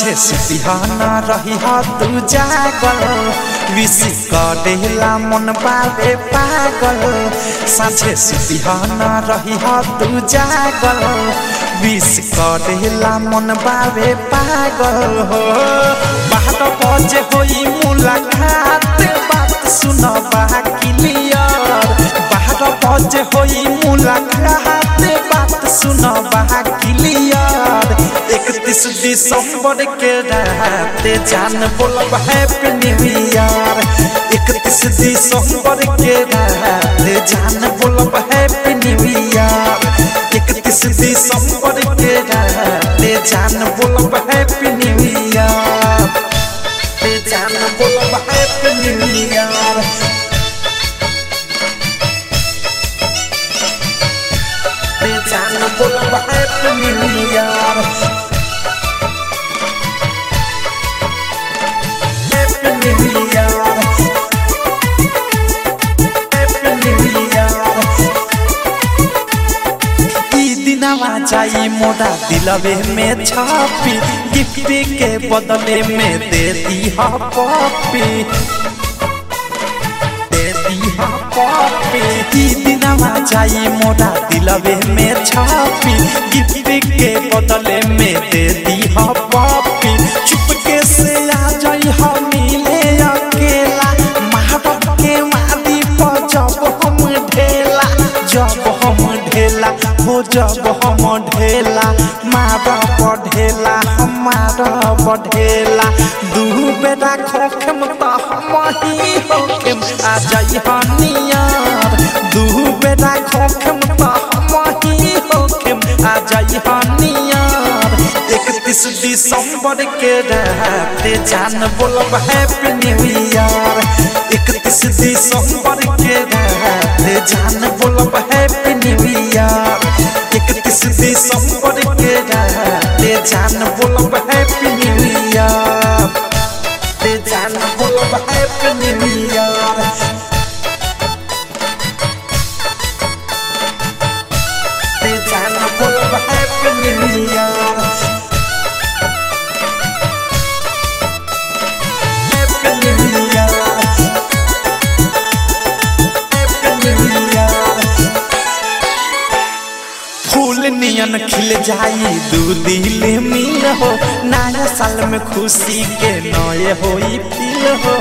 साझे सुतिहाना रही हा तू जागल विश करेला मन बाबे पागल साझे सुतिहाना रही हा तू जागल विश करेला मन बाबे पागल हो बारह बजे होई मुलाकात बात सुन क्लियर बारह बजे होई मुलाकात बात सुन क्लियर इकतीस दिसंबर के रात जान बोलब हैप्पी न्यू ईयर इकतीस दिसंबर के रात जान बोलब हैप्पी न्यू ईयर इकतीस दिसंबर के रात जान बोलब हैप्पी न्यू ईयर जान बोलब हैप्पी न्यू ईयर जान बोलब happy new year happy new year happy new year ई दिनवा जाई मोरा दिलवे में छापी गिफ्ट के बदले में दे दी हा पॉपी दे दी हा पॉपी ई दिनवा जाई मोरा दिलवे में छापी गिफ्ट के बदले में दे दी हा पॉपी चुपके से आ जाई हा मिले अकेला महारत के वादी पर जब हम ढेला जब हम ढेला हो जब हम ढेला मारा बढ़ेला हमारा बढ़ेला दू बेटा खोखम त हम ही होखम आ जाई हनियार दू बेटा खोखम त हम ही होखम आ जाई हनियार इकतीस दिसंबर के रात जान बोलब हैप्पी न्यू ईयर इकतीस दिसंबर के रात जान बोलब हैप्पी न्यू ईयर इकतीस दिसंबर के रात जान बोलब हैप्पी न्यू ईयर जान बोलब हैप्पी न्यू ईयर जान बोलब happy new year happy new year happy new year फूल नियन खिल जाई दू दिल मिल हो नया साल में खुशी के नए होई फील हो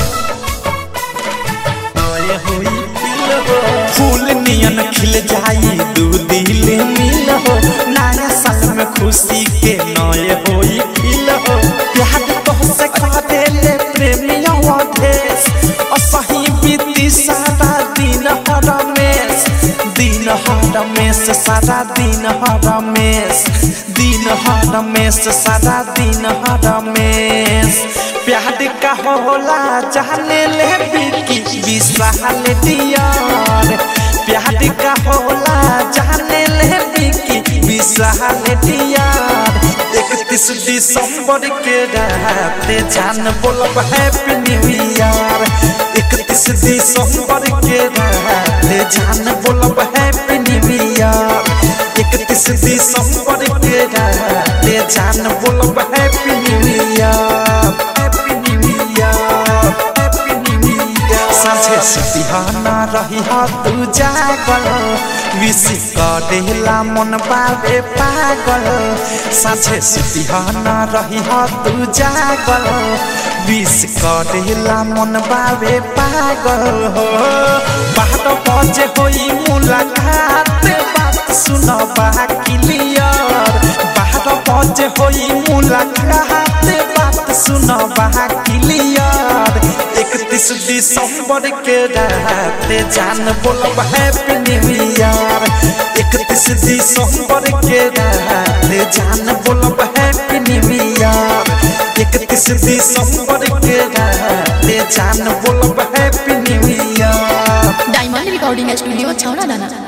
नए होई फील हो फूल नियन खिल जाई दू दिल मिल हो नया साल में खुशी के नए होई फील हो प्यार तो से खा देले प्रेमिया देश असही बीती सारा दिन हर रमेश दिन हर रमेश सारा दिन हर रमेश दिन हर रमेश सारा दिन हर रमेश प्यार का होला जाने ले बिकी विशाल दियार प्यार का होला जाने ले बिकी विशाल दियार इकतीस दिसंबर के रात जान बोलब हैप्पी न्यू ईयर इकतीस दिसंबर के रात जान बोलब हैप्पी न्यू ईयर इकतीस दिसंबर के रात जान बोलब happy new year happy new year happy new year साझे सुतिहाना रही हा तू जागल विश करेला मन बाबे पागल साझे सुतिहाना रही हा तू जागल विश करेला मन बाबे पागल हो बारह बजे होई मुलाकात बात सुन क्लियर बारह बजे होई मुलाकात बात सुन क्लियर इकतीस दिसंबर के रात जान बोलब हैप्पी न्यू ईयर इकतीस दिसंबर के रात जान बोलब हैप्पी न्यू ईयर इकतीस दिसंबर के रात जान बोलब happy new year diamond recording studio छौड़ा दाना